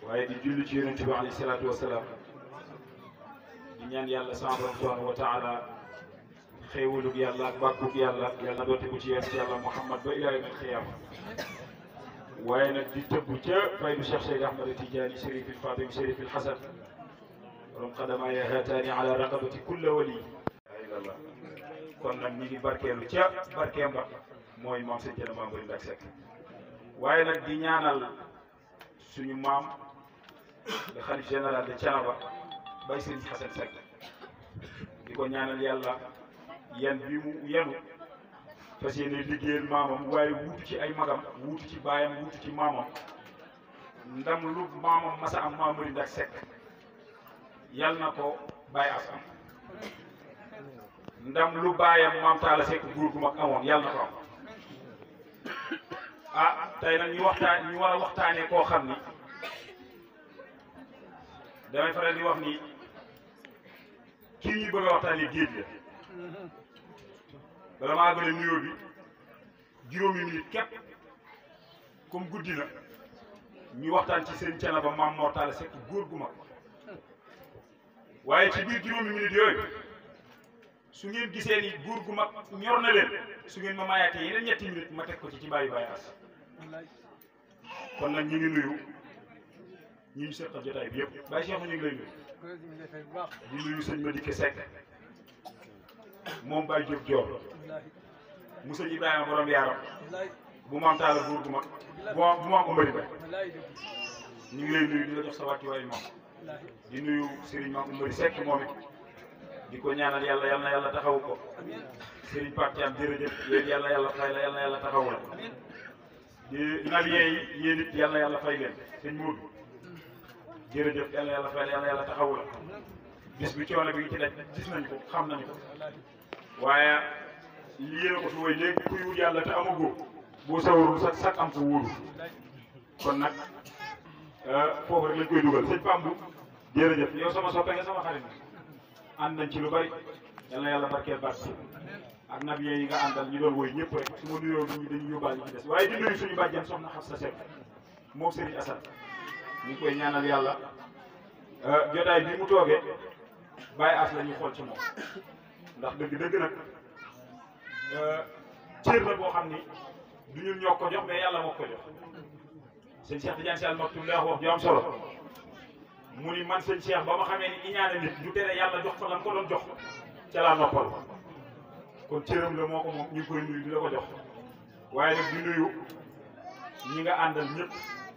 waaye di julli ci yonente bi alayhi salaatu wasalaam di ñaan yàlla sama borom subhanahu wa taala xéewalug yàlla ak bàkkug yàlla yàlla doote ko ci yonent yàlla Muhammad ba ilaa yawmil xiyaama waaye nag di tëbb ca faydu Cheikh Cheikh Ahmad Tidiane Chérif il Fatim Chérif il Hasan borom xadama ya haataani ala raqabati kulla wali ilallah kon nag ñi ngi barkeelu ca barkeem ba mooy maam sëñ Thiénaba Maam Bari Ndak Seck waaye nag di ñaanal suñu maam le xalif général de Thiénaba Baye Serigne Hassane Seck di ko ñaanal yàlla yan bi mu yenu fas yéene liggéeyal maamam waaye wuutu ci ay magam wuutu ci baayam wuutu ci maamam ndam lu maamam masa am Maam Bari Ndak Seck yal na ko bàyyi as am ndam lu baayam maam Talla Seck góor gu mag amoon yal na ko am ah tey nag ñu waxtaan ñu war a waxtaanee koo xam ni damay faral di wax ni kii ñuy bëgg a waxtaanee géej la bala maa gën a nuyoo bi juróomi minute képp comme guddi na ñu waxtaan ci seen Thiénaba maam Mor Talla Seck góor gu mag waaye ci biir juróomi minute yooyu su ngeen gisee ni góor gu mag ñor na leen su ngeen ma maayaatee yeneen ñetti minute ma teg ko ci ci bàyyi bàyyi as kon nag ñu ngi nuyu ñu ngi seqal jotaay bi yëpp bàyyi Cheikh ñu ngi lay nuyu di nuyu sëñ Madické Seck moom Baye Diop Dior mu sëñ Ibrahima borom yaaram bu maam Talla góor gu mag bu maam bu maam Oumari Ba ñu ngi lay nuyu di la jox sa wàccuwaay moom di nuyu Serigne Maam Oumari Seck moom it di ko ñaanal yàlla yal na yàlla taxawu ko Serigne Pape Thiam jërëjëf yéen yàlla yàlla fay la yal na yàlla taxawu la di nabiyee yi yéen it yal na yàlla fay leen sëñ Modou jërëjëf yal na yàlla fay la yal na yàlla taxawu la bis bi coono bi ngi ci daj gis nañu ko xam nañu ko waaye yéen a ko fi woy léegi kuy wut yàlla te amagoo boo sawarul sax sax am ko wóoru kon nag foofu rek lañ koy dugal sëñ Pambu jërëjëf yow sama soppe nga sama xarit ànd nañ ci lu bari yal na yàlla barkeel barke ak nab yi nga àndal ñu doon woy ñëpp rek su ma nuyoo nit ñi dañuy yóbbaale ci des waaye di nuyu suñu bàjjen soxna Xafsa Seck moom Serigne Assane ñu ngi koy ñaanal yàlla jotaay bi mu toogee bàyyi as la ñuy xool ci moom ndax dëgg dëgg nag cër la boo xam ni du ñun ñoo ko jox mais yàlla moo ko jox sëñ Cheikh Tidiane Sall Maktoum daa wax ju am solo mu ni man sëñ Cheikh ba ma xamee ni iñaane nit du tere yàlla jox ko lan ko doon jox ca laa noppal kon cëram la moo ko moom ñu ngi koy nuyu di la ko jox waaye nag di nuyu ñi nga àndal ñëpp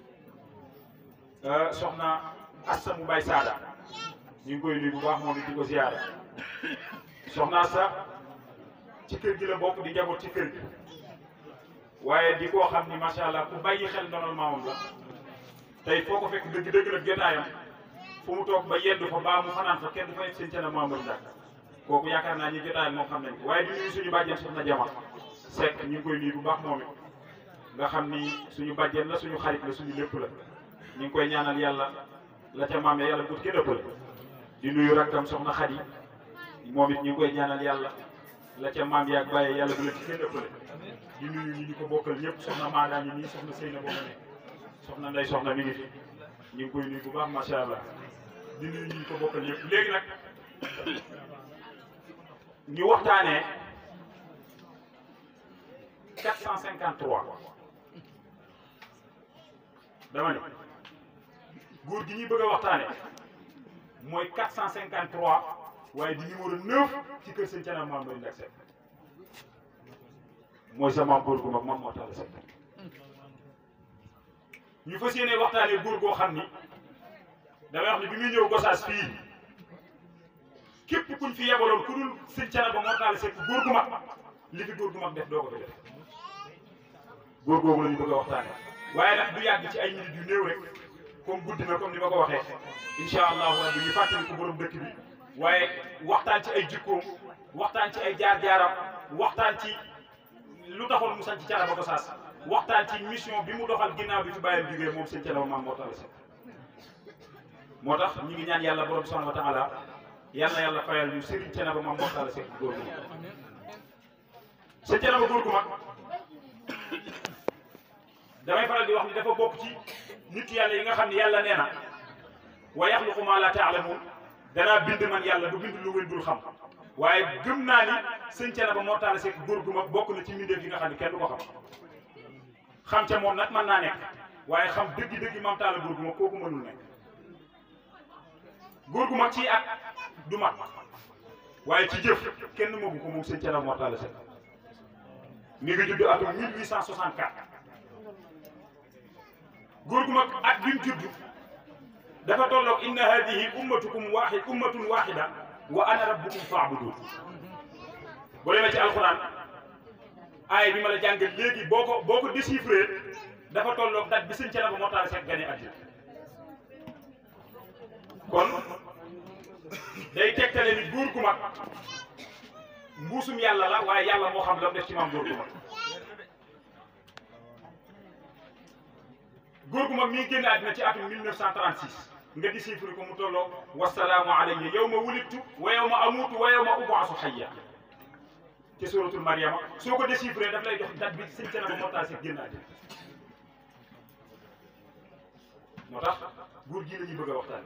soxna Assa mu bay Saada ñu ngi koy nuyu bu baax moom it di ko ziyaara soxna Assa ci kër gi la bokk di njaboot ci kër gi waaye di koo xam ni macha allah ku bàyyi xel ndonal maamam la tey foo ko fekk dëgg-dëgg nag jotaayam fu mu toog ba yeddu fa baa mu fanaan fa kenn du fa yegg seen Thiénaba Maam Bari Ndak kooku yaakaar naa ñi jotaayam moom xam nañ ko waaye di nuyu suñu bàjjen soxna Jama Seck ñu ngi koy nuyu bu baax moom it nga xam ni suñu bàjjen la suñu xarit la suñu lépp la ñu ngi koy ñaanal yàlla la ca maam ya yàlla bu kenn ëppale di nuyu rakkam soxna Xadi moom it ñu ngi koy ñaanal yàlla la ca maam yaag bàyyee yàlla bu la ci kenn ëppale di nuyu ñi ñu ko bokkal ñëpp soxna Maada ñi nii soxna Seyna boo ne soxna Ndey soxna mi ngi fi ñu ngi koy nuyu bu baax macha allah di nuyu ñi ñu ko bokkal ñëpp léegi nag ñu waxtaanee 453 dama ne góor gi ñuy bëgg a waxtaanee mooy 453 waaye di numéro 9 ci kër sëñ Thiénaba Maam Bari Ndak Seck mooy sa maam góor gu mag Maam Mor Talla Seck ñu fas yéene waxtaanee góor goo xam ni damay wax ni bi muy ñëw Gosaas fii képp kuñ fi yebaloon ku dul sëñ Thiénaba Mor Talla Seck góor gu mag li fi góor gu mag def doo ko fi def góor googu la ñu bëgg a waxtaanee waaye nag du yàgg ci ay minutes yu néew rek comme guddi na comme ni ma ko waxee incha allahu rabbi ñu fàttali ko borom dëkk bi waaye waxtaan ci ay jikkoom waxtaan ci ay jaar-jaaram waxtaan ci lu taxoon mu sanc Thiénaba Gosaas waxtaan ci mission bi mu doxal ginnaaw bi fi bàyyam jógee moom sëñ Thiénaba Maam Mor Talla Seck moo tax ñu ngi ñaan yàlla borom subhanahu wa taala yal na yàlla fayal ñu Serigne Thiénaba Maam Mor Talla Seck góor gu mag sëñ Thiénaba góor gu mag damay faral di wax ni dafa bokk ci nit yàlla yi nga xam ne yàlla nee na wa yaxluqu ma la taalamuun danaa bind man yàlla du bind lu ngeen dul xam waaye gëm naa ni sëñ Thiénaba Mor Talla Seck góor gu mag bokk na ci mbindeef yi nga xam ne kenn du ko xam xam ca moom nag mën naa nekk waaye xam dëgg-dëgg Maam Talla góor gu mag kooku mënul nekk góor gu mag ci at du mag waaye ci jëf kenn moogu ko moom sëñ Thiénaba Mor Talla Seck mi ngi judd atum 1864 góor gu mag at bi mu judd dafa tolloog inna hadihi ummatukum waxid ummatun waxida wa ana rabbukum fa'budun boo demee ci alxuraan aay bi ma la jàngal léegi boo ko boo ko déchiffré dafa tolloog date bi sëñ Thiénaba Mor Talla Seck gane àddina kon day tegtale ni góor gu mag mbuusum yàlla la waaye yàlla moo xam la mu def ci maam góor gu mag góor gu mag mi ngi génn àddina ci atum 1936 nga déchiffré ko mu tolloo wasalaamu alayya yawma wulidtu wa yawma amuutu wa yawma ub'asu hayya ci suratul Mariama soo ko déchiffré daf lay jox date bi sëñ Thiénaba Mor Talla Seck génn àddina moo tax góor gi la ñuy bëgg a waxtaan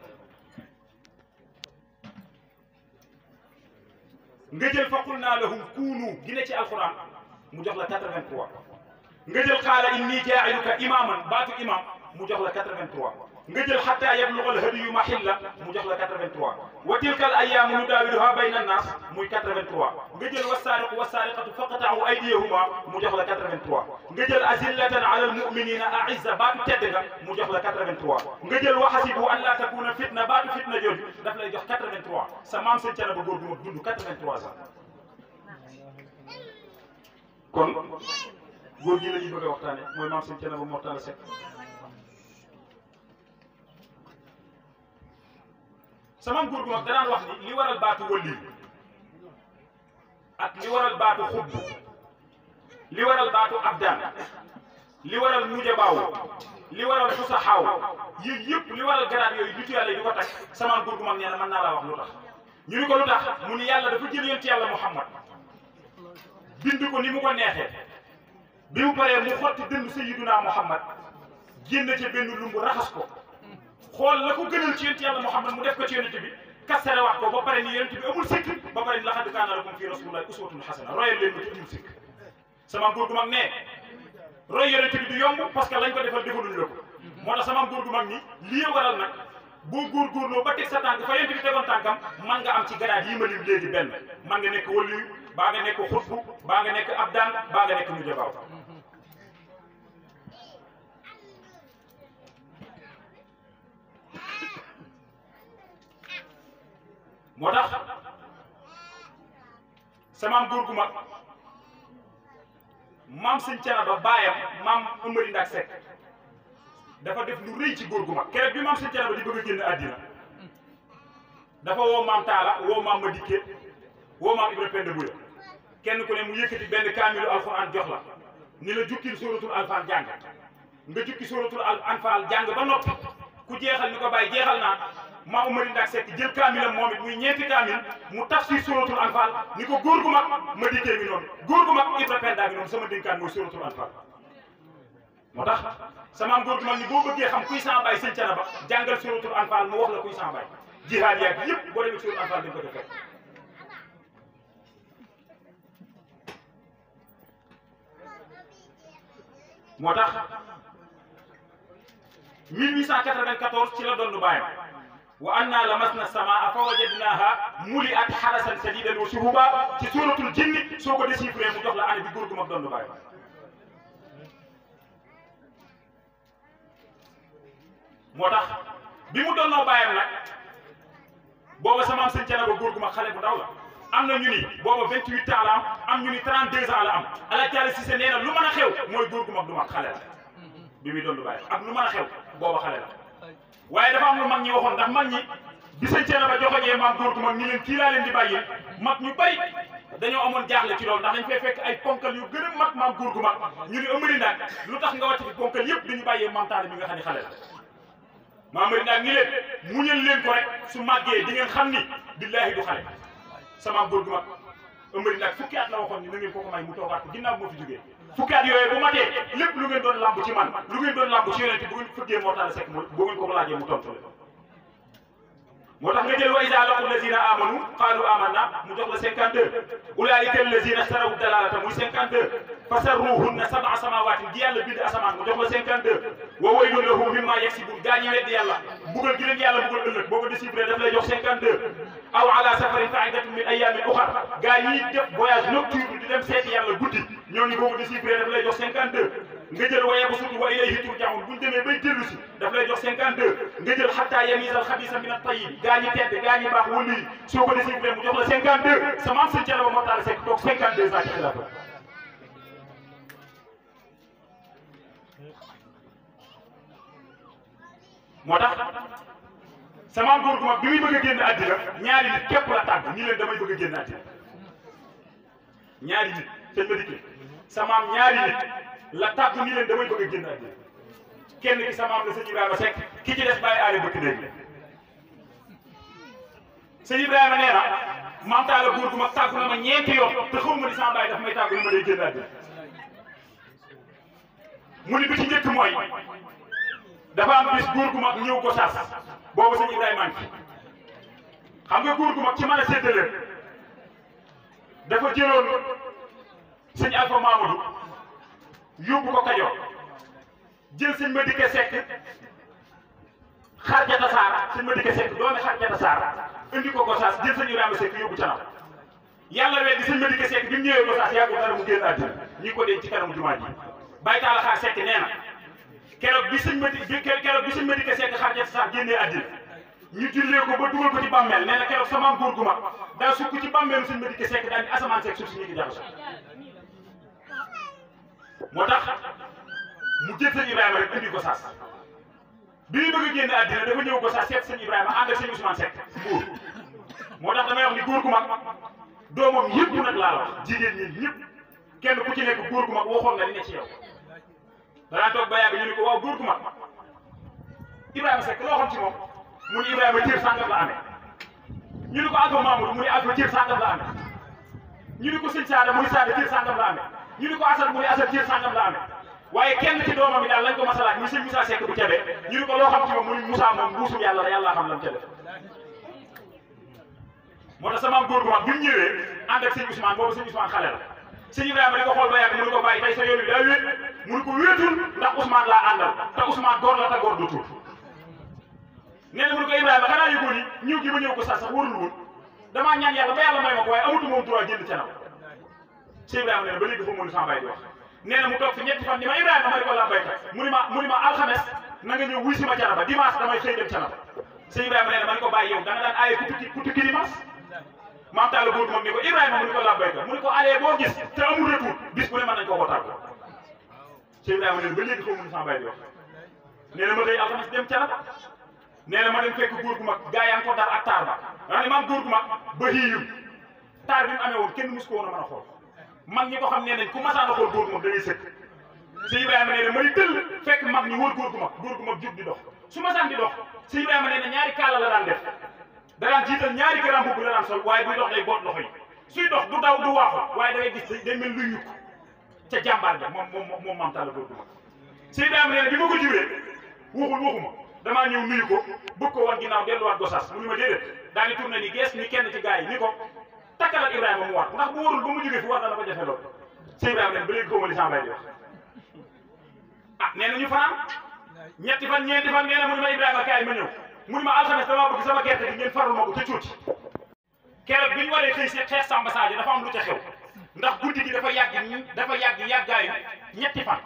nga jël faqul naa lahum kuunu gi ne ci alquran mu jox la 83 nga jël xaala inni jaa'iluka imaaman baatu imam mu jox la 83 nga jël xataa yabluga al-hadyu mahilla mu jox la 83 wa tilka al-ayyaamu nudaawiluhaa bayna an-naas muy 83 nga jël was-saariqu was-saariqatu faqta'uu aydiyahumaa mu jox la 83 nga jël azillatan ala al-mu'miniina a'izza baatu tedd nga mu jox la 83 nga jël wa hasibu an laa takuuna fitna baatu fitna jooju daf lay jox 83 sa maam sëñ Thiénaba góor gu mag dund 83 ans kon góor gi la ñuy bëgg a waxtaane mooy maam sëñ Thiénaba Mor Talla Seck sama góor gu mag danaan wax ni li waral baatu wëlli ak li waral baatu xubb li waral baatu abdaan li waral mujabaaw li waral fusaxaaw yii yëpp li waral garaat yooyu nitu yàlla yi di ko tag sama góor gu mag nee na mën naa laa wax lu tax ñu ni ko lu tax mu ni yàlla dafa jël yonent yàlla Muhammad bind ko ni mu ko neexee bi mu paree mu xotti dënd sayyiduna Muhammad génn ca benn lumbu raxas ko xool la ko gënal ci yonent yàlla Muhammad mu def ko ci yonent bi kasare wax ko ba pare ni yonent bi amul sikk ba pare ni laqad kaana lakum fi rasulillahi uswatun hasana royal leen ma ci amul sikk sama góor gu mag ne roy yonent bi du yomb parce que lañ ko defal defaluñu la ko moo tax sama góor gu mag ni lii waral nag boo góorgóorloo ba teg sa tànk fa yonent bi tegoon tànkam man nga am ci garaat yi ma lim léegi benn man nga nekk waliyu baa nga nekk xutbu baa nga nekk abdaan baa nga nekk mujabaaw moo tax samaam góor gu mag maam sëñ Thiénaba baayam maam Amari Ndak Seck dafa def lu rëy ci góor gu mag keroog bi maam sëñ Thiénaba di bëgg a génn àddina dafa woo maam Talla woo maam Madické woo maam Ibra Penda Bouya kenn ku ne mu yëkkati benn kaamilu alxuraan jox la ni la jukkil sóoratul alfaal jàng nga jukki sóoratul anfaal jàng ba noppi ku jeexal ni ko bàyyi jeexal naa maa Umari Ndak Seck jël kaamilam moom it muy ñeenti kaamil mu tafsir sóoratul anfaal ni ko góor gu mag ma dikkee mi noonu góor gu mag Ibra Penda bi noonu sama dénkaan mooy sóoratul anfaal moo tax sama góor gu mag ni boo bëggee xam kuy sama baay sëñ Thiénaba jàngal sóoratul anfaal mu wax la kuy sama baay jihaad yaag yëpp boo demee sóoratul anfaal dañ ko def moo tax 1894 ci la doon bàyyam wa anna lamasna samaa fa wajadnaha muli'at harasan sadidan wa shuhuba ci suratul jinni soo ko déchiffré mu jox la année bi góor gu mag doon bàyyam moo tax bi mu doonoo bàyyam nag booba sama am sëñ Thiénaba góor gu mag xale bu ndaw la am na ñu ni booba 28 ans la am am ñu ni 32 ans la am ala taali si se nee na lu mën a xew mooy góor gu mag du mag xale la bi muy doon bàyyam ak lu mën a xew booba xale la waaye dafa am lu mag ñi waxoon ndax mag ñi bi sëñ Thiénaba joxoñee maam góor gu mag ñi leen kii laa leen di bàyyi mag ñu bari dañoo amoon jaaxle ci loolu ndax dañ fay fekk ay ponkal yu gën a mag maam góor gu mag ñu ni Amari Ndak lu tax nga wàcc fi ponkal yëpp dañu bàyyee maam Talla bi nga xam ne xale la maam Amari Ndak ni leen muñal leen ko rek su màggee di ngeen xam ni billaahi du xale sama góor gu mag ëmbëri nag fukki at la waxoon ni na ngeen ko ko may mu toogaat ko ginnaaw moo fi jógee fukki at yooyu bu matee lépp lu ngeen doon lamb ci man lu ngeen doon lamb ci yonente bu ngeen fëggee moo tax sekk bu ngeen ko ko laajee mu tontu leen moo tax nga jël wa iza laqu lazina amanu qalu amanna mu jox la 52 ulaika allazina istaraw dalalata muy 52 fasarruhunna sab'a samawatin gi yàlla bind asamaan mu jox la 52 wa waylun lahum mimma yaksibun gaa ñi weddi yàlla mbugal gi leen yàlla mbugal ëllëg boo ko déchiffré daf lay jox 52 aw ala safarin fa'idatun min ayamin ukhar gaa ñi def voyage nocturne di dem seeti yàlla guddi ñooñu boo ko déchiffré daf lay jox 52 nga jël wa yabsutu wa ilayhi turja'un buñ demee bay dellu si daf lay jox 52 nga jël hatta yamiza al khabisa min at tayyib gaa ñi tedd gaa ñi baax wëlu yi soo ko déchiffré mu jox la 52 sa maam sëñ Thiénaba moo taal sekk toog 52 ans ci xilaafa moo tax sama góor gu mag bi muy bëgg a génn àddina ñaari nit képp la tàgg ñi leen damay bëgg a génn àddina ñaari nit sëñ ma dikkee samaam ñaari nit la tàgg ñi leen damay bëgg a génn àddina kenn ki samaam la sëñ Ibrahima Seck ki ci des bàyyi aale bëkk néeg sëñ Ibrahima nee na maam taala góor gu mag tàggu na ma ñeenti yoon te xaw ma ni sama bàyyi daf may tàggu ni ma day génn àddina mu ni bi ci njëkk mooy dafa am bis góor gu mag ñëw ko sas boobu sëñ Ibrahima ngi xam nga góor gu mag ci mën a séddale dafa jëloon sëñ Alpha Mamadou yóbbu ko Kajoor jël sëñ Madike Seck xarjata saar sëñ Madike Seck doomi xarjata saar indi ko Gosaas jël sëñ Ibrahima Seck yóbbu canam yàlla weddi sëñ Madike Seck bi mu ñëwee Gosaas yàggul dara mu génn àddina ñi ko denc ci kanamu jumaa ji Baye Talla Xaar Seck nee na keroog bi sëñ Madi bi keroog bi sëñ Madike Seck xarjata saar génnee àddina ñu jullee ko ba dugal ko ci bàmmeel nee na keroog sama góor gu mag daa sukk ci bàmmeelu sëñ Madike Seck daal di asamaan Seck suuf si ñu ngi jaxasoo moo tax mu jël sëñ Ibrahima rek indi Gosaas bi muy bëgg a génn àddina dafa ñëw Gosaas seet sëñ Ibrahima ànd ak sëñ Ousmane Seck Mbour moo tax damay wax ni góor gu mag doomam yëpp nag laa la wax jigéen ñi ñëpp kenn ku ci nekk góor gu mag waxoon nga li ne ci yow danaa toog ba yàgg ñu ne ko waaw góor gu mag Ibrahima Seck loo xam ci moom mu ni Ibrahima cër sàngam la amee ñu ne ko Alpha Mamadou mu ni Alpha cër sàngam la amee ñu ne ko sëñ Saada mu ni Saada cër sàngam la amee ñu ne ko Assane mu ni Assane cër sàngam la amee waaye kenn ci doomam yi daal lañ ko masalaat muy sëñ Moussa Seck bu Kébé ñu ne ko loo xam ci moom mu ni Moussa moom mbuusum yàlla la yàlla xam lam ca def moo tax sama góor gu mag bi mu ñëwee ànd ak sëñ Ousmane boobu sëñ Ousmane xale la sëñ Ibrahima di ko xool ba yàgg mu ne ko bàyyi tey sa yoon bi daa wéet mu ne ko wéetul ndax Ousmane laa àndal te Ousmane góor la te góor du tuut nee na mu ne ko Ibrahima xanaa yëgoo ni ñëw gi ma ñëw ko sax sax warul woon damaa ñaan yàlla ba yàlla may ma ko waaye amatu moom droit génn ca nam sëñ Ibrahima nee na ba léegi dafa mënu sama bay di wax nee na mu toog fi ñetti fan ni ma Ibrahima ma ne ko la baykat mu ni ma mu ni ma alxames na nga ñëw wuy si ma canaba dimanche damay xëy dem canaba sëñ Ibrahima nee na ma ne ko bàyyi yow da nga daan aaye ku tukki ku tukki dimanche maam Talla góor moom ni ko Ibrahima mu ni ko la baykat mu ni ko alee boo gis te amul retour bis bu ne mën nañ koo ko tàggu sëñ Ibrahima nee na ba léegi xaw mënu sama bay di wax nee na ma xëy alxames dem canaba nee na ma dem fekk góor gu mag gaa yaa ngi ko dar ak taar ba nga ne maam góor gu mag ba xiiyum taar bi mu amee woon kenn mus ko woon a mën a xool mag ñi ko xam nee nañ ku masaan a xool góor gu mag da ngay sëkk si Ibrahima nee na may tëll fekk mag ñi wër góor gu mag góor gu mag jug di dox su masaan di dox si Ibrahima nee na ñaari kaala la daan def da daan jiital ñaari grand boubou la daan sol waaye buy dox day boot loxo yi suy dox du daw du waaxu waaye da ngay gis day mel luy yukk ca jàmbaar ja moom moom moom maam Talla góor gu mag si Ibrahima nee na bi ma ko juree waxul waxuma damaa ñëw nuyu ko bëgg ko wan ginnaaw delluwaat Gosaas mu ni ma déedéet daal di tourné ni gees ni kenn ci gars yi ni ko takkal ak Ibrahima mu war ndax bu warul ba mu jógee fi war na la ko jafe lool sëñ Ibrahima ne ba léegi xawma li sama bay di wax ah nee na ñu fanaan ñetti fan ñeenti fan nee na mu ni ma Ibrahima kaay ma ñëw mu ni ma alxames damaa bëgg sama gerte gi ngeen farul ma ko ca cuuti keroog bi ñu waree xëy si xeex Samba Sadio dafa am lu ca xew ndax guddi gi dafa yàgg dafa yàgg yàggaayu ñetti fan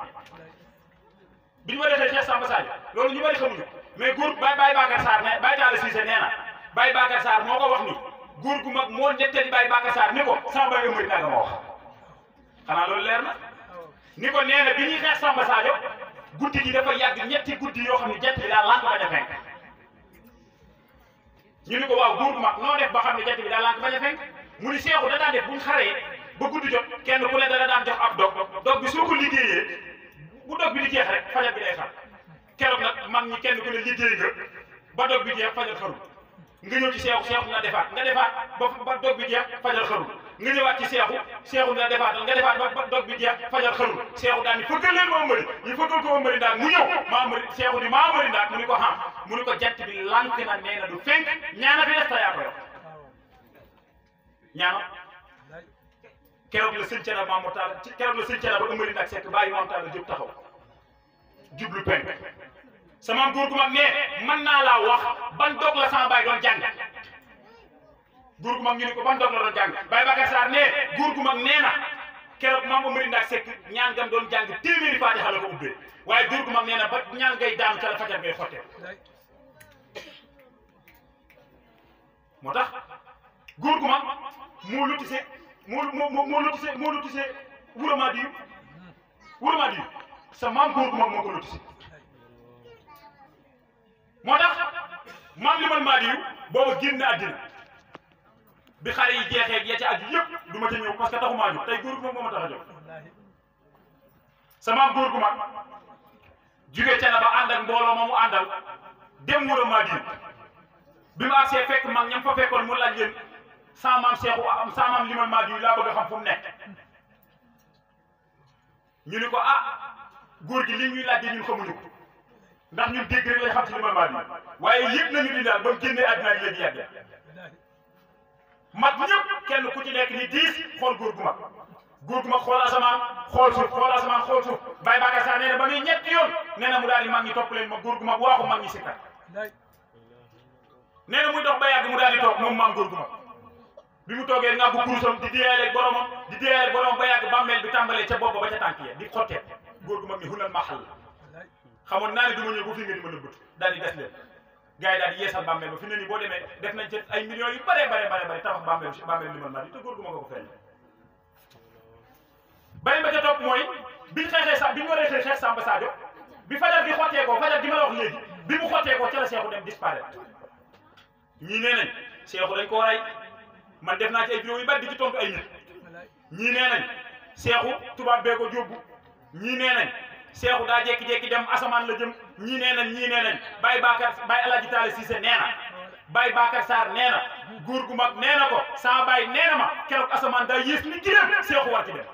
bi ñu waree xëy xeex Samba Sadio loolu ñu bari xamuñu mais góor Baye Baye Bakar Sarr ne Baye Talla Cissé nee na Baye Bakar Sarr moo ko wax ni góor gu mag moo ñettali Baye Bakar Sarr ni ko sama bay ëmbëri naa nga ma wax xanaa loolu leer na ni ko nee na bi ñuy xeex Samba Sadio guddi gi dafa yàgg ñetti guddi yoo xam ne jant bi daal lànk bañ a fenk ñu ni ko waaw góor gu mag noo def ba xam ne jant bi daal lànk bañ a fenk mu ni seexu da daan def buñ xaree ba guddi jot kenn ku ne dana daan jox ab dog dog bi soo ko liggéeyee bu dog bi di jeex rek fajar bi day xar keroog nag mag ñi kenn ku ne liggéey nga ba dog bi jeex fajar xaru nga ñëw ci seexu seexu nga defaat nga defaat ba ba dog bi jeex fajal xarul nga ñëwaat ci seexu seexu nga defaatal nga defaat ba dog bi jeex fajal xarul seexu daal ni fëggal leen ma ëmbëri ñu fëggal ko ëmbëri ndaag mu ñëw maa ëmbëri seexu ni maa ëmbëri ndaag mu ni ko xam mu ni ko jant bi lànk na nee na du fenk ñaana fi des ta yaa ko yor ñaana keroog la sëñ Cana Maam Taala ci keroog la sëñ Cana ba ëmbëri ndaag sekk bàyyi Maam Taala jóg taxaw jublu penk sama góor gu mag ne mën naa laa wax ban dog la sama baay doon jàng góor gu mag ñu ne ko ban dog la doon jàng Baye Bakar Sarr ne góor gu mag nee na keroog maam Amari Ndaak Seck ñaan gam doon jàng téeméeri faatixa la ko ubbee waaye góor gu mag nee na ba ñaan ngay daan ca la fajar ngay xottee moo tax góor gu mag moo lotise moo moo moo lotise moo lotise wuramaa diyu wuramaa diyu sa maam góor gu mag moo ko lotise moo tax maam limal maa diyu booba génn àddina bi xale yi jeexee ya ca aju yëpp du ma ca ñëw parce que taxumaa jóg tey góor gu mag moo ma tax a jóg sa maam góor gu mag jóge ca na ba ànd ak mbooloo ma mu àndal dem wura maa diyu bi mu agsee fekk mag ñam fa fekkoon mu laaj leen sa maam seexu am sa maam limal maa diyu laa bëgg a xam fu mu nekk ñu ni ko ah góor gi li ñuy laaj ñun xamuñu ko ndax ñun dégg rek lay xam ci limal maa diyu waaye yëpp nañu di daal ba mu génnee àddina ak léegi yàgg mag ñëpp kenn ku ci nekk ni diis xool góor gu mag góor gu mag xool asamaan xool suuf xool asamaan xool suuf Baye Bakar Sarr nee na ba muy ñetti yoon nee na mu daal di mag ñi topp leen ma góor gu mag waaxu mag ñi sikkar nee na muy dox ba yàgg mu daal di toog moom maam góor gu mag bi mu toogee nga bu kurusam di déyaaleeg boromam di déyaaleeg boromam ba yàgg bàmmeel bi tàmbalee ca bopp ba ca tànk ya di xottee góor gu mag ni hunal maxal xamoon naa ne du ma ñëw ba fii nga di ma nëbbatu daal di des leen gars yi daal di yeesal bàmmeel ba fi ne nii boo demee def nañ ci ay millions yu bare bare bare bare tabax bàmmeel bàmmeel limal maa di te góor gu ma ko ko feeñ beneen ba ca topp mooy biñ xeexee sa bi ñu waree xeex xeex Samba Sadio bi fajar gi xottee ko fajar gi ma la wax léegi bi mu xottee ko ca la Seexu dem disparaître ñii nee nañ Seexu dañ ko rey man def naa ci ay vidéo yu bari di ci tontu ay nit ñii nee nañ Seexu tubaab bee ko jóbbu ñii nee nañ Seexu daa jékki-jékki dem asamaan la jëm ñii nee nañ ñii nee nañ Baye Bakar Baye Alaaji Taale Cissé nee na Baye Bakar Sarr nee na góor gu mag nee na ko sama baay nee na ma keroog asamaan daa yées ni gileem Seexu war ci dem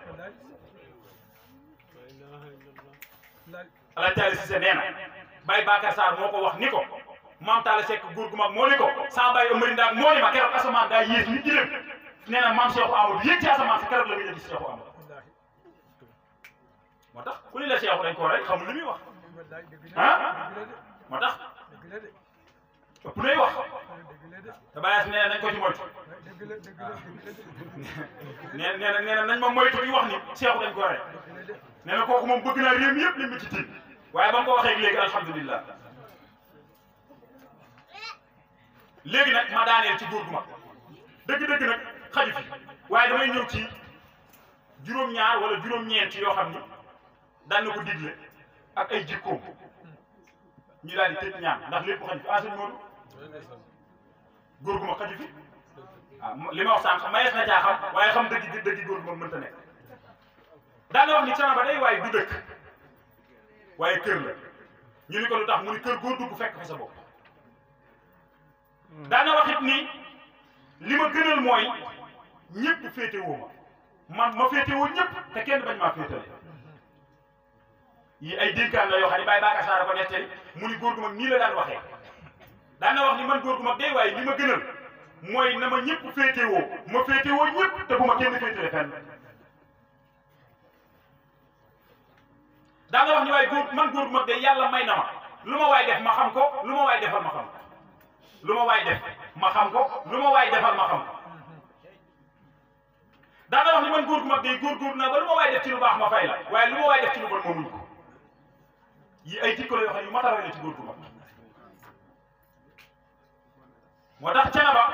Alaaji Taale Cissé nee na Baye Bakar Sarr moo ko wax ni ko maam Taale Seck góor gu mag moo ni ko sama baay Amari Ndaak moo ni ma keroog asamaan daa yées ni gileem nee na maam Seexu Amadou yéeg ci asamaan si keroog la nga jël ci Seexu Amadou moo tax ku ni la Seexu dañ koo rey xamul lu muy wax ah moo tax ëpp nay wax te bàyyi nee nañ ko ci moytu nee nee na nee na nañ ma moytu di wax ni Seexu dañ koo rey nee na kooku moom bëgg naa réew mi yëpp li mu ci tiit waaye ba mu ko waxee léegi alhamdulilah léegi nag ma daaneel ci góor gu mag dëgg-dëgg nag xaju fi waaye damay ñëw ci juróom-ñaar wala juróom-ñeent yoo xam ni daan na ko digle ak ay jikkoom ñu daal di tëj ñaan ndax lépp xaju fi enseigne Modou góor gu mag xaju fi ah li ma wax sànq mayees na caa xam waaye xam dëgg dëgg góor gu mag mënta nekk daan na wax ni Thiénaba day waaye du dëkk waaye kër la ñu ni ko lu tax mu ni kër góor dugg fekk fa sa bopp daan na wax it ni li ma gënal mooy ñëpp féetewoo ma man ma féetewoo ñëpp te kenn bañ maa féetale yi ay dénkaan la yoo xam ne Baye Bakar Sarr ko nettali mu ni góor gu mag nii la daan waxee daan na wax ni man góor gu mag day waaye li ma gënal mooy na ma ñëpp féetewoo ma féetewoo ñëpp te bu ma kenn féetale fenn daan na wax ni waaye góor man góor gu mag day yàlla may na ma lu ma waay def ma xam ko lu ma waay defal ma xam ko lu ma waay def ma xam ko lu ma waay defal ma xam ko daan na wax ni man góor gu mag day góor-góor naa ba lu ma waay def ci lu baax ma fay la waaye lu ma waay def ci lu bon ma muñ ko yi ay jikko la yoo xam ne yu mat a roy la ci góor gu mag moo tax Thiénaba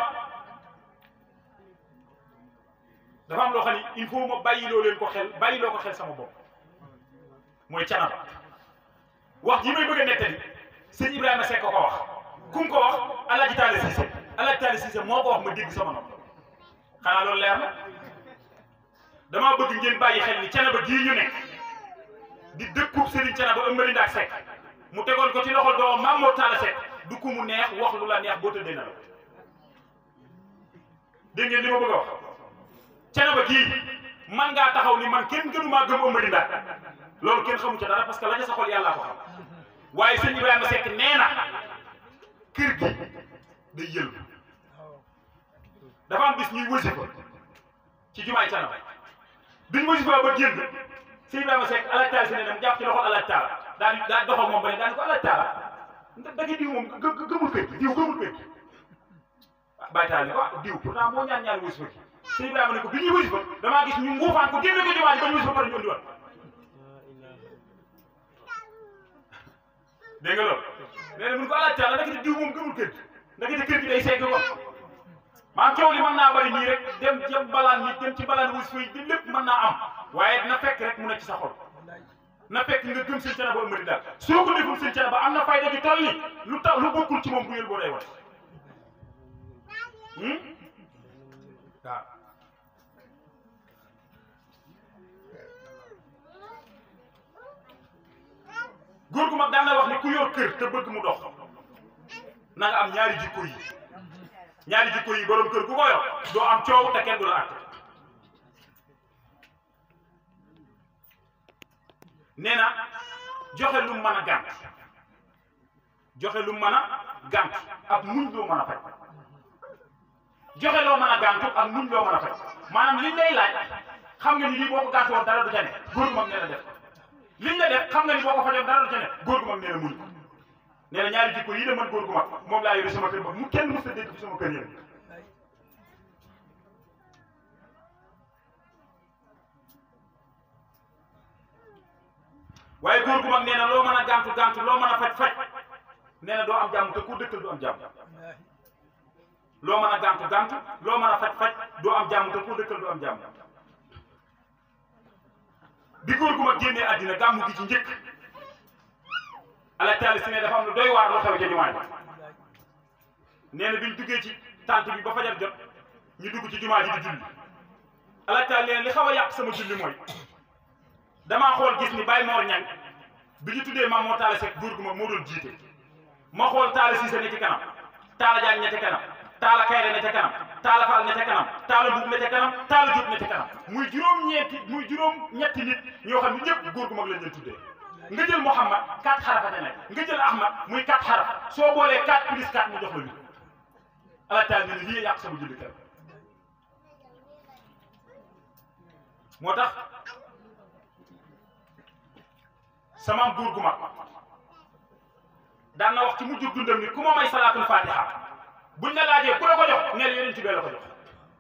dafa am loo xam ne il faut ma bàyyiloo leen ko xel bàyyiloo ko xel sama bopp mooy Thiénaba wax ji may bëgg a nettali sëñ Ibrahima Seck ko wax ku mu ko wax Alaaji Taale Cissé Alaaji Taale Cissé moo ko wax ma dégg sama nopp xanaa loolu leer na damaa bëgg ngeen bàyyi xel ni Thiénaba gii ñu nekk di dëkkub Serigne Thiénaba Amari Ndaak Seck mu tegoon ko ci loxol doomam Maam Mor Talla Seck du ku mu neex wax lu la neex boo tëddee na la dégg ngeen li ma bëgg a wax Thiénaba gii man ngaa taxaw ni man kenn gënumaa gëm Amady Ndak loolu kenn xamu ca dara parce que la ca sa xol yàllaa ko xam waaye sëñ Ibrahima Seck nee na kër gi day yëlbu dafa am bis ñuy wasifa ci jumaay Thiénaba biñ wasifa ba génn sëñ Ibrahima Seck alaaj taala si ne dem jàpp ci loxol alaaj taala daal di daal doxal moom ba ne daal di ko alaaj taala ndax da nga diw moom gë gë gëmul kër gi diw gëmul kër gi bàyyi taala ni ko ah diw pourtant moo ñaan ñaan wasifa gi sëñ Ibrahima ne ko bi ñuy wasifa damaa gis ñu nguufaan ko génne ko jumaa ji ba ñu wasifa pare ñu andiwaat dégg nga loolu nee na mun ko alaaj taala ndekete diw moom gëmul kër gi ndekete kër gi day segg ko maa coow li mën naa bari nii rek dem ci balaan nit dem ci balaan wasifa yi di lépp mën naa am waaye dina fekk rek mu nekk ci sa xol na fekk nga gëm sëñ Thiénaba Amady Ndak soo ko deful sëñ Thiénaba am na fayda ju toll ni lu tax lu bokkul ci moom bu yël boo day wat waaw góor gu mag daan na wax ni ku yor kër te bëgg mu dox na nga am ñaari jikko yi ñaari jikko yi borom kër gu ko yor doo am coow te kenn du la àtte nee na joxe lu mën a gànt joxe lu mën a gànt ak muñ loo mën a faj joxe loo mën a gàntu ak muñ loo mën a faj maanaam liñ lay laaj xam nga ni lii boo ko gàntu woon dara du ca ne góor gu mag nee na def liñ la def xam nga ni boo ko fajoon dara du ca ne góor gu mag nee na muñ ko nee na ñaari jikko yi de man góor gu mag moom laa yore sama kër ba mu kenn mës a dégg fi sama kër yéen waaye góor gu mag nee na loo mën a gàntu gàntu loo mën a faj faj nee na doo am jàmm te ku dëkkal du am jàmm loo mën a gàntu gàntu loo mën a faj faj doo am jàmm te ku dëkkal du am jàmm bi góor gu mag génnee àddina gàmmu gi ci njëkk ala taali si ne dafa am lu doy waar lu xew ca jumaa ji nee na biñ duggee ci tànt bi ba fajar jot ñu dugg ci jumaa ji di julli ala taali nee na li xaw a yàq sama julli mooy damaa xool gis ni Baye Mor Ñang bi ñu tuddee maam moo taala Seck góor gu mag moo doon jiite ma xool taala Siise ne ci kanam taala Jaan ne ca kanam taala Kayre ne ca kanam taala Fall ne ca kanam taala Mbuub ne ca kanam taala Jóob ne ca kanam muy juróom-ñeenti muy juróom-ñetti nit ñoo xam ne ñëpp góor gu mag lañ leen tuddee nga jël Mouhamad quatre xarafa te nekk nga jël Ahmad muy quatre xaraf soo boolee quatre plus quatre mu jox la huit ala taala ne lii yàq sama julli kër moo tax sama góor gu mag daan na wax ci mujj dundam ni ku ma may salaatul fatiha buñ la laajee ku la ko jox neel yeneen ci bee la ko jox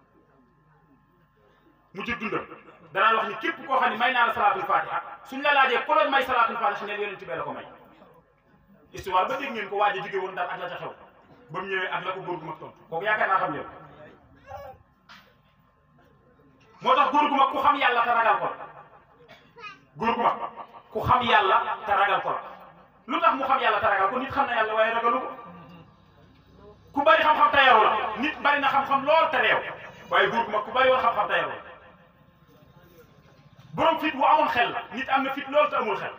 mujj dundam danaan wax ni képp koo xam ne may naa la salaatul fatiha suñ la laajee ku la may salaatul fatiha neel yeneen ci bee la ko may histoire ba dégg ngeen ko waaj a jóge woon daal ak la ca xew ba mu ñëwee ak la ko góor gu mag tontu kooku yaakaar naa xam ngeen moo tax góor gu mag ku xam yàlla te ragal ko la góor gu mag ku xam yàlla te ragal ko la lu tax mu xam yàlla te ragal ko nit xam na yàlla waaye ragalu ko ku bari xam-xam te yaru la nit bari na xam-xam lool te réew waaye góor gu mag ku bari woon xam-xam te yaru la borom fit bu amoon xel la nit am na fit lool te amul xel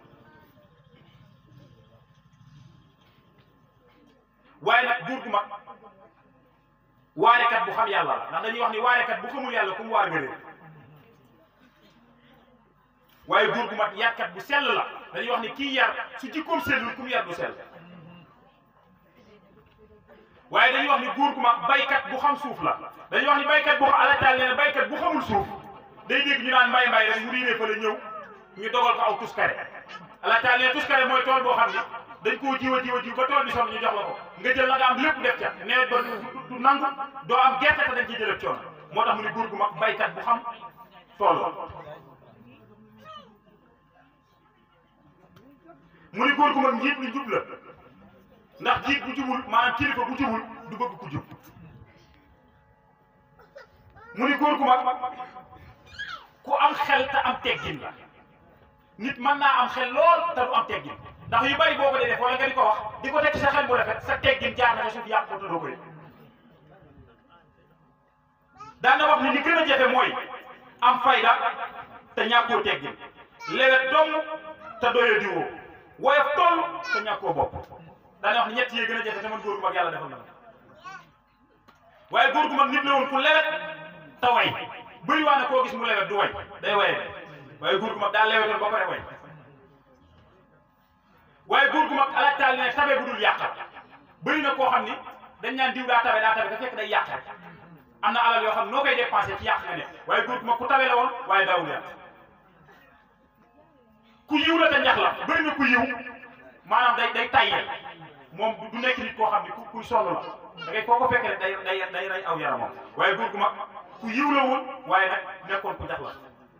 waaye nag góor gu mag waarekat bu xam yàlla la ndax dañuy wax ni waarekat bu xamul yàlla ku mu waar nga réer waaye góor gu mag yarkat bu sell la dañuy wax ni kii yar su jikkoom sellul ku mu yar du sell waaye dañuy wax ni góor gu mag baykat bu xam suuf la dañuy wax ni baykat bu xam alataal nee na baykat bu xamul suuf day dégg ñu naan mbay mbay rek mu riiree fa la ñëw ñu dogal ko aw tuskare alataal nee tuskare mooy tool boo xam ni dañ koo jiw a jiw a jiw ba tool bi sonn ñu jox la ko nga jël la nga am lépp def ca nawet ba du nangu doo am gerte te dañ ciy jëlee coono moo tax mu ni góor gu mag baykat bu xam tool la mu ni góor gu mag njiit lu jub la ndax jiit bu jubul maanaam kilifa bu jubul du bëgg ku jub mu ni góor gu mag ku am xel te am teggin la nit mën naa am xel lool te du am teggin ndax yu bari boo ko dee def wala nga di ko wax di ko teg sa xel bu rafet sa teggin jaar na suuf yàq ko te doo ko yëg daan na wax ni li gën a jafe mooy am fayda te ñàkkoo teggin lewet dong te doyo diwoo woyof toll te ñàkkoo bopp daana wax ni ñett yee gën a jafe te man góor gu mag yàlla defal na ma waaye góor gu mag nit la woon ku lewet te way bëri waa na koo gis mu lewet du way day waye waaye góor gu mag daa lewetoon ba pare way waaye góor gu mag alaaj taal ne tabe bu dul yàqal bëri na koo xam ni dañ naan diw daa tabe daa tabe da fekk day yàq rek am na alal yoo xam noo koy dépensé ci yàq nga ne waaye góor gu mag ku tabe la woon waaye daawul yàq ku yiw la te ñax la bëri na ku yiw maanaam day day tayyel moom du nekk nit koo xam ne ku kuy sonn la da ngay foo ko fekk rek day day day rey aw yaramam waaye góor gu mag ku yiw la woon waaye nag nekkoon ku jax la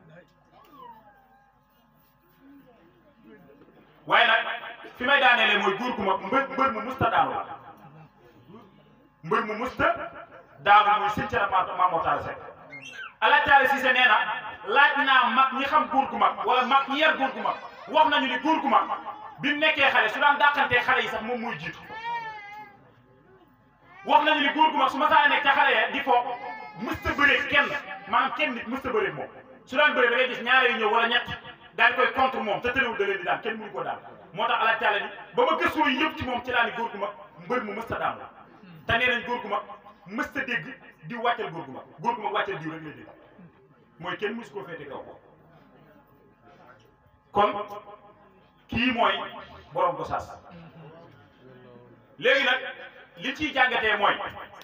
waaye nag fi may daaneele mooy góor gu mag mbër mbër mu musta daanu la mbër mu musta daanu muy sëñ ca na Maam Mor Talla Seck Alaaji Taala Siise nee na laaj naa mag ñi xam góor gu mag wala mag ñi yar góor gu mag wax nañu ni góor gu mag bi mu nekkee xale su daan dàqantee xale yi sax moom muy jiitu wax nañu ni góor gu mag su ma saa nekk ca xale ya di foo mësta bëree kenn maanaam kenn nit mësta bëree moom su daan bëree da ngay gis ñaare yu ñëw wala ñett daal koy contre moom te tëréwul da leen di daan kenn mënu ko daan moo tax Alaaji Taala ni ba ma gëstoo yëpp ci moom ci laa ni góor gu mag mbër mu mësta daan la te nee nañ góor gu mag mësta dégg di wàccal góor gu mag góor gu mag wàccal diw rek lay dégg mooy kenn mësu koo féete kaw kon kii mooy borom Gosaas léegi nag li ciy jàngatee mooy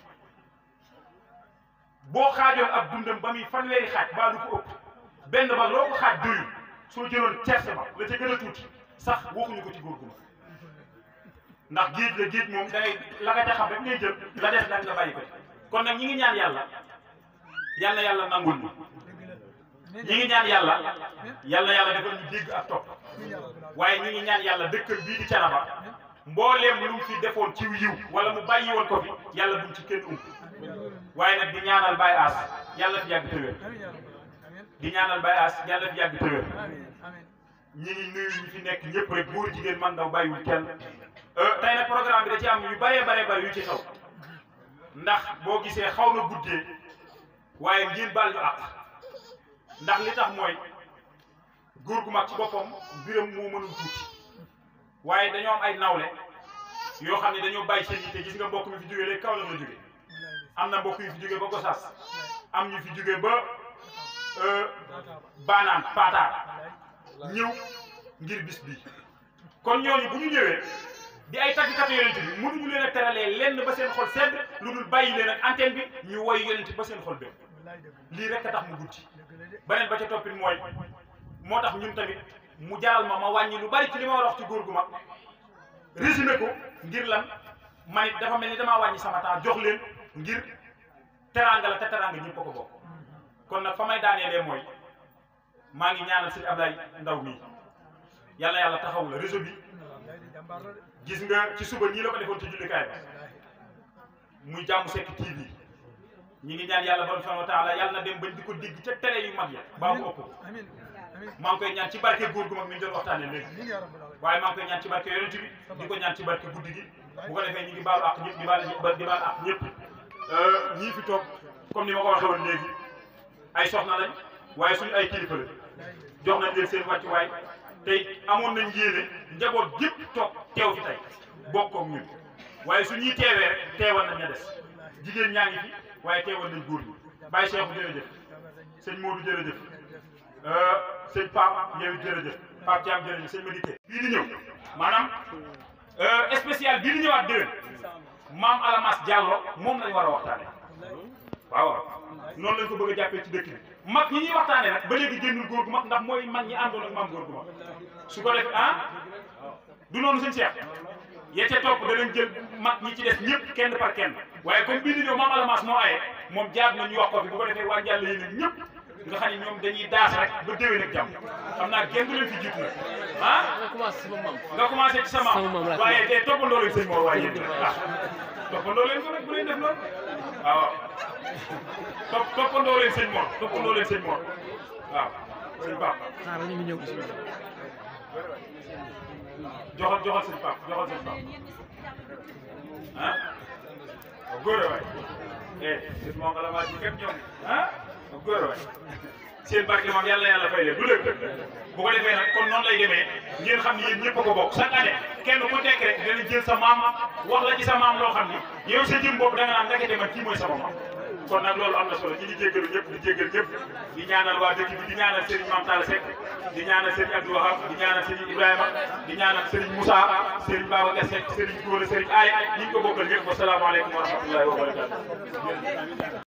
boo xaajoon ab dundam ba muy fanweeri xaaj baa du ko ëpp benn ba loo ko xaaj doyul soo jëloon cerce ba la ca gën a tuuti sax waxuñu ko ci góor gu mag ndax géej la géej moom da ngay la nga ca xam rek ngay jël la des nag nga bàyyi ko kon nag ñi ngi ñaan yàlla yal na yàlla nangul ñu ñi ngi ñaan yàlla yal na yàlla defal ñu dégg ak topp waaye ñi ngi ñaan yàlla dëkkal bii di Canaba mbooleem lu mu fi defoon ci yiw wala mu bàyyi woon ko fi yàlla buñ ci kenn ump waaye nag di ñaanal Baye As yàlla fi yàgg tëwér di ñaanal Baye As yàlla fi yàgg tëwér ñi ngi nuyu ñi fi nekk ñëpp rek góor jigéen man ndaw bàyyiwul kenn tey nag programme bi da ci am yu bëree bëree bëri yu ci xew ndax boo gisee xaw na guddee waaye ngeen baal ñu àq ndax li tax mooy góor gu mag ci boppam mbiram moo mënul tuuti waaye dañoo am ay nawle yoo xam ne dañoo bàyyi seen yitte gis nga mbokk mi fi jógee léegi kaw la la jóge am na mbokk yu fi jógee ba Gosaas am ñu fi jógee ba baanaan paataar ñëw ngir bis bi kon ñooñu bu ñu ñëwee di ay tàggkatu yonent bi mënuñu leen a teralee lenn ba seen xol sedd lu dul bàyyi leen ak antenne bi ñu woy yonent ba seen xol bépp lii rek a tax mu guddi beneen ba ca toppit mooy moo tax ñun tamit mu jaral ma ma wàññi lu bari ci li ma war a wax ci góor gu mag résumé ko ngir lan man it dafa mel ni damaa wàññi sama temps jox leen ngir teraanga la te teraanga ñëpp a ko bokk kon nag fa may daaneelee mooy maa ngi ñaanal sëñ Ablaye Ndaw mii yàlla yàlla taxaw la réseau bi gis nga ci suba ñii la ko defoon ci jullikaay ba muy jàmm sekk TV ñi ngi ñaan yàlla borom subhanahu wa taala yàlla na dem bañ di ko dégg ca télé yu mag ya baa mu ëpp maa ngi koy ñaan ci barke góor gu mag mi ñu doon waxtaanee léegi waaye maa ngi koy ñaan ci barke yonent bi di ko ñaan ci barke guddi gi bu ko defee ñi ngi baalu ak ñëpp di baal di baal ak ñëpp ñii fi toog comme ni ma ko waxee woon léegi ay soxna lañ waaye suñu ay kilifa la jox nañ leen seen wàccuwaay tey amoon nañ yéene njaboot yëpp toog teew fi tey bokkoog ñun waaye su ñuy teewee rek teewal nañ ña des jigéen ñaa ngi fi waaye teewal nañ góor ñi Baye Cheikh jërëjëf sëñ Modou jërëjëf sëñ Pape yow jërëjëf Pape Thiam jërëjëf sëñ Madické bii di ñëw maanaam spécial bii di ñëwaat déwén maam Alamas Diallo moom lañ war a waxtaane waaw waaw noonu lañ ko bëgg a jàppee ci dëkk bi mag ñi ñuy waxtaanee nag ba léegi génnul góor gu mag ndax mooy mag ñi àndoon ak maam góor gu mag su ko def ah du noonu sëñ Cheikh yee ca topp danañ jël mag ñi ci des ñëpp kenn par kenn waaye comme bii di ñëw maam Alamas moo aye moom jaar na ñu wax ko fi bu ko defee waa Njàll yéen ñëpp nga xam ne ñoom dañuy daas rek ba déwén ak jàmm xam naa kenn du leen fi jiitu nag ah nga commencé ci sa maam waaye te toppandoo leen sëñ Mor waaye yéen ah toppandoo leen ko rek bu leen def loolu waaw topp toppandoo leen sëñ Mor toppandoo leen sëñ Mor waaw sëñ Pape xaaral ñu ngi ñëw joxal joxal sëñ Pape joxal sëñ Pape ah waaw góor a waay eh sëñ moo nga la maa ci képp ñoom ah waaw góor a waay seen barke moom yàlla yàlla fay leen du lépp bu ko defee nag kon noonu lay demee ngeen xam ne yéen ñëpp a ko bokk chaque année kenn ku nekk rek dana jël sa maam wax la ci sa maam loo xam ni yow sa jëm bopp da nga naan ndekete man kii mooy sama maam kon nag loolu am na solo ñu ngi jéggalu ñëpp di jéggal ñëpp di ñaanal waa dëkk bi di ñaanal Serigne Mame Talla Seck di ñaanal Serigne Abdou Wahab di ñaanal Serigne Ibrahima di ñaanal Serigne Moussa Serigne Babacar Seck Serigne Gora Serigne Aye ñi ngi ko bokkal ñëpp wasalaamaaleykum wa rahmatullahi wa barakatuh